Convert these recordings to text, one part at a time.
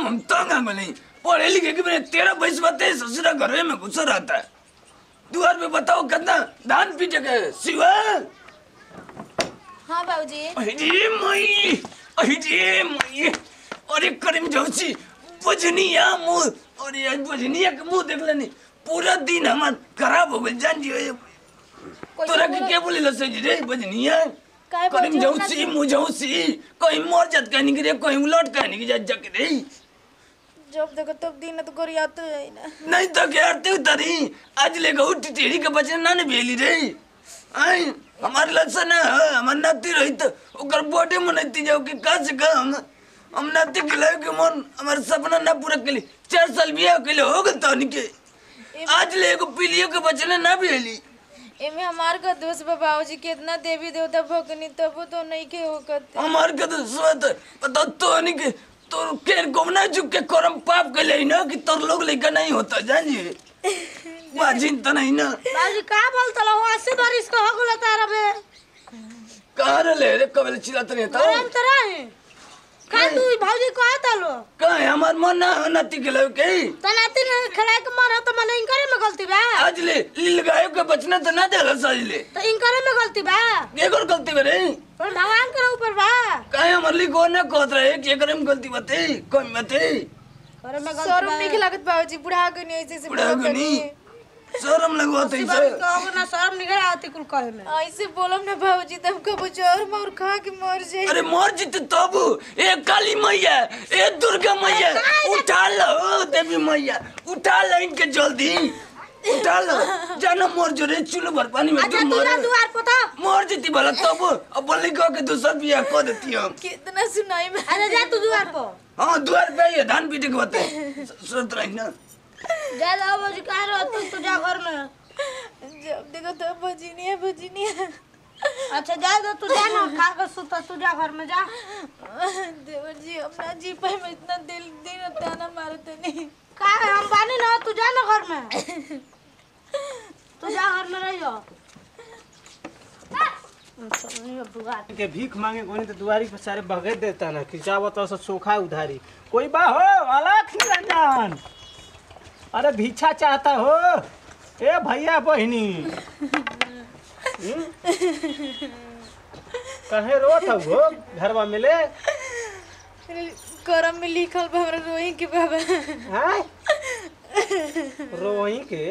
हम तंग आ गए पढ़े लिखे के मेरे तेरह बैस बते ससुरा घर में घुसा रहता है दुआर पे बताओ कितना धान पीटे के शिवा हाँ बाबूजी अरे मई अरे मई अरे करीम जोशी बजनिया मुंह अरे आज बजनिया के मुंह देख लेनी पूरा दिन हमार खराब हो गए जान जी तोरा के के बोले लसे जी रे बजनिया काहे करीम बजो ना जोशी मुझौसी कहीं मर जात कहनी के रे कहीं उलट कहनी के जा के रे जब देखो तब दिन तो गोरियाते है ना नहीं तो क्या तू तरी आज ले गऊ टेढ़ी के बचन ना ने भेली रे आई हमारे लसन ना है हमार नाती रही तो ओकर बॉडी में नहीं जाओ कि का से का हम हम नाती के लाए के मन हमारे सपना ना पूरा के लिए चार साल बियाह के लिए हो गए तो के आज ले एगो पीलियो के बचन ना भेली एमे हमार का दोस्त बा बाबूजी कितना देवी देवता भगनी तब तो नहीं के होकत हमार के तो सोत पता तो नहीं के तो के गोमना चुप के करम पाप के लिए ना कि तोर लोग लेकर नहीं होता जानिए बाजिन तो नहीं ना बाजी का बोलत लो अस्सी बारिश का हो गेल तारा बे कहाँ रे ले रे कबल चिल्लाते नहीं था हम तरा है का तू भौजी कहा तलो कहाँ है हमार मन ना नती के लिए के तनाती ने खड़ा के मन तो मन इनकरे में गलती बा आज ले लील गाय के बचना तो ना देला साज ले तो इनकरे में गलती बा के कर गलती करे पर भगवान के ऊपर बा काहे हमर ली को ना कहत रहे के करे में गलती बते कम बते करे में गलती शर्म नहीं लागत बाबूजी बुढ़ा गनी ऐसे ऐसे बुढ़ा गनी शर्म लगवाते अस्सी से बारिश का हो ना शर्म निकल आती कुल कहे में ऐसे बोलम ना बाबूजी तब कबो जोर मोर खा के मर जाए अरे मर जीते तब ए काली मैया ए दुर्गा मैया उठा लो ओ देवी मैया उठा लो इनके जल्दी उठा लो जानो मर जो रे चूल्हा भर पानी में अच्छा तुम तू मर ना दुआर पता मर जीती भला तब अब बोली कह के दूसरा बियाह कर देती हम कितना सुनाई में अरे जा तू दुआर पर हाँ द्वार पे ये धान पीटे के बते सुनत रही ना जा जा भौजी कहा रहो तू तू जा घर में जब देखो तब बजनिया बजनिया अच्छा जा जा तू जा ना खा के सुता तू जा घर में जा देवर जी अपना जी पे में इतना दिल दिन ताना मारते नहीं का है, हम बानी ना तू जा ना घर में तू जा घर में रह जा अच्छा, नहीं अब दुआर के भीख मांगे कोनी तो दुआरी पे सारे भगे देता ना खिंचावत तो सोखा उधारी कोई बा हो अलख निरंजन अरे भिक्षा चाहता हो ए भैया बहिनी हम्म? कहे रोत हो घरवा मिले करम में लिखल बा हमरा रोई के बाबा हैं रोई के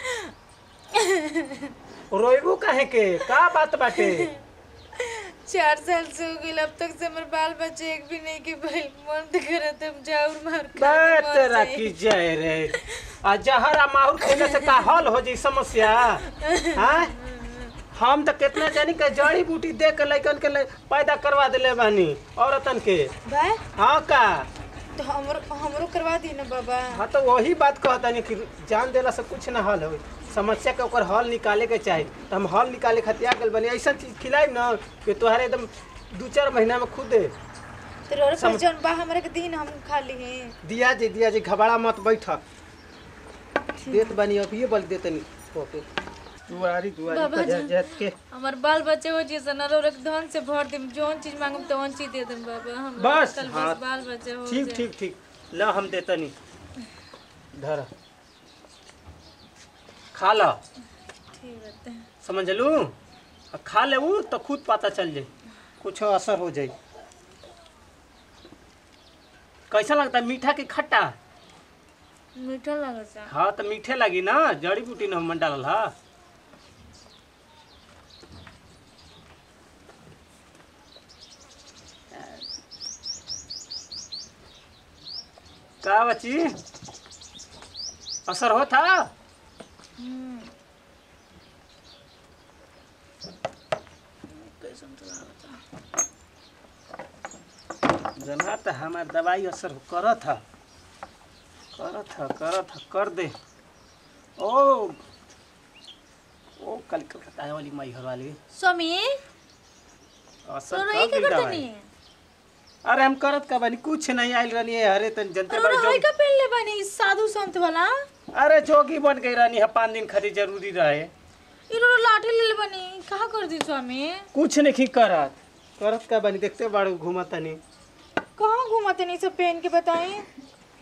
रोइबू काहे के का बात बाटे चार साल से हो गई अब तक से हमारे बाल बच्चे एक भी नहीं के भाई मन तो करत हम जाऊर मार खा के बे मर तेरा जाई। की जय रे आ जहर आ माहुर खैले से का हल हो जी समस्या हाँ हम तो कितना जानी के जड़ी बूटी दे के लइकन के ले- पैदा करवा देले बानी औरतन के बा हाँ का तो हमरो हमरो करवा दी ना बाबा हाँ तो वही बात कहतानी कि जान देला से कुछ ना हल हो समस्या के ओकर हल निकाले के चाही तो हम हल निकाले खातिर आ गइल बानी ऐसा चीज खिलाई ना कि तोहरे एकदम दू चार महीना में खुदे तो रोर पर जौन बा हमरा के दिन हम खा ली हैं दिया जी दिया जी घबरा मत बैठ देत बानी अभी बल देतनी ओके दुआरी दुआरी बाबा का जी। जात के हमार बाल बच्चे हो जी सना रोर धन से भर देम जोन चीज मांगम तो वन चीज दे देम बाबा हम बस, कल हाँ। बस बाल बच्चे हो ठीक जाए। ठीक ठीक ल हम देतनी धर खा ल ठीक रहते हैं समझ लू आ खा ले ऊ तो खुद पता चल जाई कुछ असर हो जाई कैसा लगता है मीठा की खट्टा मीठा लगता है हाँ तो मीठे लगी ना जड़ी बूटी न हम डालल हा का बची असर होता जना तो हमार दवाई असर करत है करत है करत है कर दे ओ ओ कल कलकत्ता वाली माई घर वाली स्वामी असर तो कर रही दी का दवाई करतनी अरे हम करत का बानी कुछ नहीं आइल रहनी है अरे तन जनते अरे बार हाय जो का पहन ले बनी साधु संत वाला अरे जोगी बन गई रहनी है पाँच दिन खातिर जरूरी रहे इरो लाठी ले ले बनी कहा कर दी स्वामी कुछ नहीं करत करत का बानी देखते बाड़ू घूमत तनी कहाँ घुमाते नहीं सब पहन के बताएं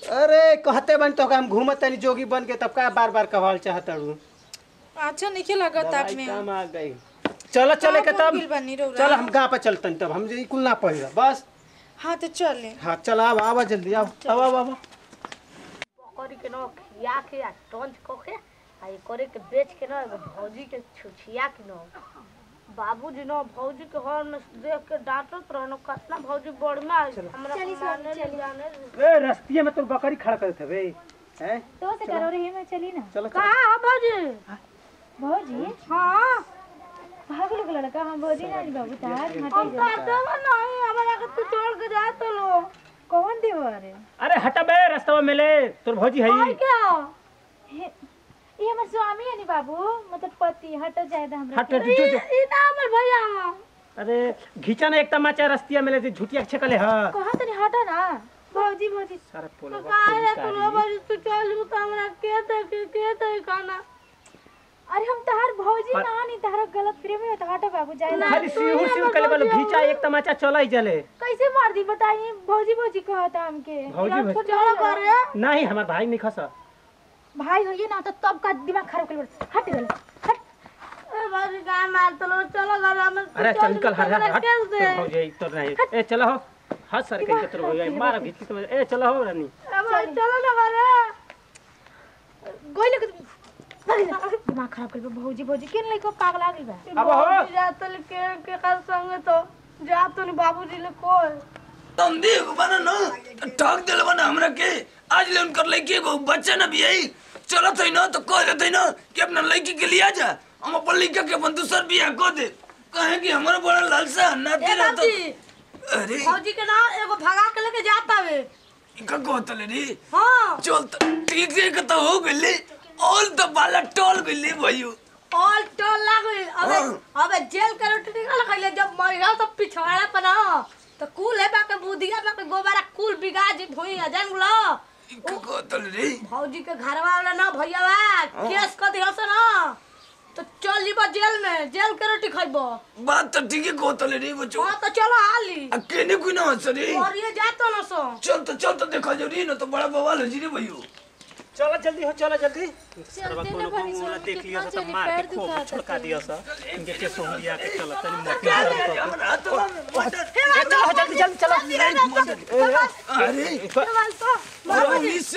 अरे कहते बन तो हम घूमत तनी जोगी बन के तब का बार बार कहल चाहत हूँ अच्छा नहीं लगत आप में काम आ गई चलो चले के कहाँ तब भूल बनी रउरा? चल हम गाँव पे चलतन तब हम जे कुल ना पहिला बस हाँ तो चले हाँ चल आव आवा जल्दी आओ आवा आवा आवा बकरी के न खिया के आ टंच क के आ ये करे के बेच के न एगो भौजी के छुछिया के न बाबूजी न भौजी के हर में देख के डांटत रहन कितना भौजी बड़ में आई हमरा माने ले जाने ले। ए रस्तिया में तो बकरी खड़ा करत हवे हैं तो से करो रे में चली ना चलो चलो कहाँ है भौजी भौजी हाँ भाग लोग लड़का हम भौजी ना नी बाबू तार हटे हम जा कहते नहीं हमारा के तू छोड़ के जा तो लो कौन देवर अरे हटा बे रास्ता में मिले तोर भौजी है और क्या हे- ये हमर स्वामी है नी बाबू मतलब पति हट जाए दा हमरा हट जो जो ई ना हमर भैया हैं। अरे घिचा ना एक तमाचा रस्तिया मिले थी झुटिया छकले हां कहा तनी हटा ना भौजी भौजी सारा पोला काहे रे तू लो भौजी तू चल जू तो हमरा के देख के दे खाना अरे हम तहार भौजी ना नी तहार गलत प्रेम है तो हटा बाबू जाए दा खाली सिहुर सिहुर कले बोलो घिचा एक तमाचा चला ही चले कैसे मार दी बताइए भौजी भौजी कहता हमके भौजी भौजी चलो करे नहीं हमार भाई नहीं खसा भाई होइए ना तो तब का दिमाग खराब कर हट गल हट ए भौजी का मार तो लो चलो घर हम अरे चल निकल हट हट हट केस दे तोर भौजी तो नहीं ए चलो हो हाथ सर के तोर भौजी मार घिच के ए चलो हो रानी ए भौजी चलो ना घरे गोइले के दिमाग खराब कर भौजी भौजी केन लइको पागल आ गइल बा अब हो भौजी जातल के के कर संग तो जा तो नहीं बाबूजी ले कोई तुम देख बना ना तो ठग दिल बना हमरा के आज ले उनकर लड़की को बच्चा ना भी आई चलो थे ना तो कह देते ना कि अपना लड़की के लिए आ जा हम अपन लड़का के अपन दूसर बियाह को दे कहे कि हमारा बड़ा लालसा नाती ए रहता बाबूजी अरे भौजी के ना एगो भगा के लेके जाता वे का कहतले रे हाँ चल त ठीक से के तो हो गइले ऑल तो बाला टोल गइले भयो ऑल टोल लागल अबे हाँ। अबे जेल के रोटी निकल खइले जब मर गया तो पिछवाड़ा पर ना तो कुल है बाके बुधिया बाके गोबारा कुल बिगा जी भोई आ जान लो का कहतले रे भौजी के घरवा वाला ना भैया केस कर दियो से ना तो चल जीबो जेल में जेल के रोटी खइबो बात तो ठीक है कहतले रे बच्चो हाँ तो चलो हाली अकेले कोई ना हंस रे और ये जातो ना सो चल तो चल तो देखा जो री ना तो बड़ा बवाल हो जी रे भयो चलो जल्दी हो चलो जल्दी चलते ना भाई बोला सोनू, देख लिया कितना सब चली, मार पैर के खूब दुखाता छुड़का था। दिया सा इनके के सोहरिया के चलो तनी मोटी अरे हमरा हाथ में मटर ए, चलो जल्दी जल्दी चलो अरे अरे मिस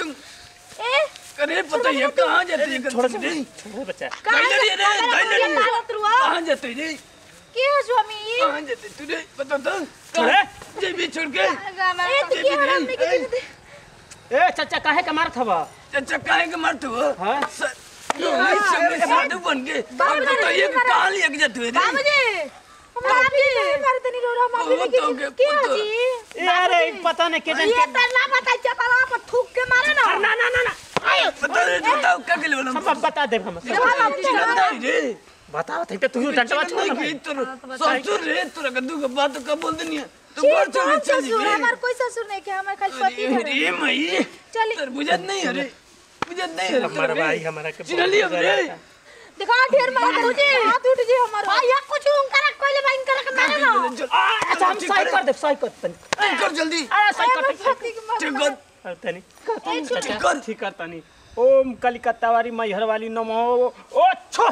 करे पता है कहां जाते हैं छोड़ छोड़ रे छोड़ बच्चा दैलरी रे दैलरी मारत रुआ कहां जाते रे के है स्वामी कहां जाते तू रे पता तो छोड़े जे भी छोड़ के ए जे भी रे ए चाचा काहे का मारत हवा चाचा काहे के मारते हो हां सर संग साधु बन के अब तो ये कहां लेके जाते हो रे बाबूजी बाबूजी मारते नहीं रो रहा मामी वो तो के के पुत्र जी ए अरे पता नहीं के ये तो ना बता चपला पर थूक के मारे ना ना ना ना ना पता नहीं बताओ क्या के लिए हम अब बता दे हम चिल्लाता ही रे बताओ थे तो तू डंडवा छोड़ ना नहीं कि तोर ससुर रे तोरा कद्दू के बात का बोल देनी है तो बोल चल कौन चल ससुर हमार कोई ससुर नहीं के हमार खाली पति अरे है रे मई चली। तर बुझत नहीं है रे बुझत नहीं है रे हमारा तोरा भाई रे। हमारा के चिन्ह लियो रे देखो ढेर मार बाबूजी हाथ उठ जी हमार भैया कुछ उनकर कोई भाई इनकर के मारे ना अच्छा हम सही कर दे सही कर तनी कर जल्दी अरे सही कर पति के मार ठीक कर अरे तनी ठीक कर ठीक कर तनी ओम कलिकत्ता वाली मैहर वाली नमो ओ छो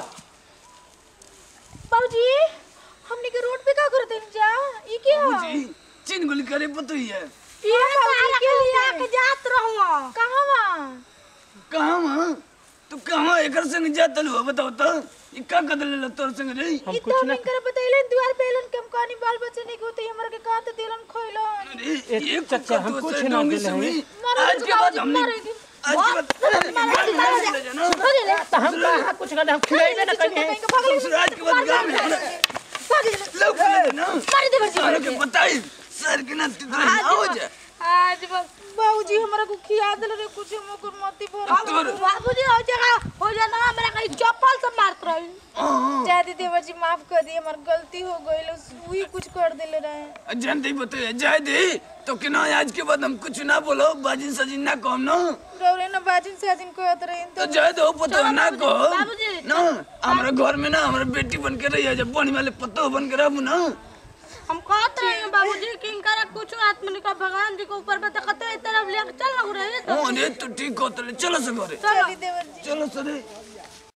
बाबूजी हमने के रोड पे का करते हैं जा ई के है बुझी चिन गुल करे पतो ही है ये तारा के लिए आके जात रहूं कहां वहां कहां वहां तू कहां एकर संग जातल हो बताओ तो ये का कदल ले तोर संग रे हम इतना कुछ ना नहीं करे बतैलन द्वार पे एलन कम कहानी बाल बच्चे नहीं होते हमरा के कहां तो दिलन खोइलन अरे ये चाचा, हम कुछ कुछ ना दिले हैं। आज के बाद हमने आज के बाद ले जाना तो हम कहाँ कुछ कर हम खिलाइबे ना कहीं ससुराल के बाद गांव में लोग ले जाना सारे के बताई सर के ना तितली ना हो जाए आज बाबूजी हमरा को खिया देले रे कुछ मकर मती भर तोर बाबूजी हो जगह हो जाना हमरा कहीं चप्पल से मारत रही हां जादी देवर जी माफ कर दिए हमार गलती हो गइल वही कुछ कर देले रहे जानते ही बताइए जाए दे तो कि ना आज के बाद हम कुछ ना बोलो बाजिन सजिन ना कहो ना रौरे ना बाजिन से दिन कहत रहे तो तो जाए दो पतो ना कहो बाबूजी। ना हमारे घर में ना हमारे बेटी बन के रही है जब बनी वाले पतो बन के रहू ना हम कहत रहे बाबूजी कि इनकर कुछ आत्मा निका भगवान जी के ऊपर पे तकते तरफ ले लिया के चल ना घरे हाँ रे तो ठीक कहते चलो से घरे चलो चली देवर जी चलो सरे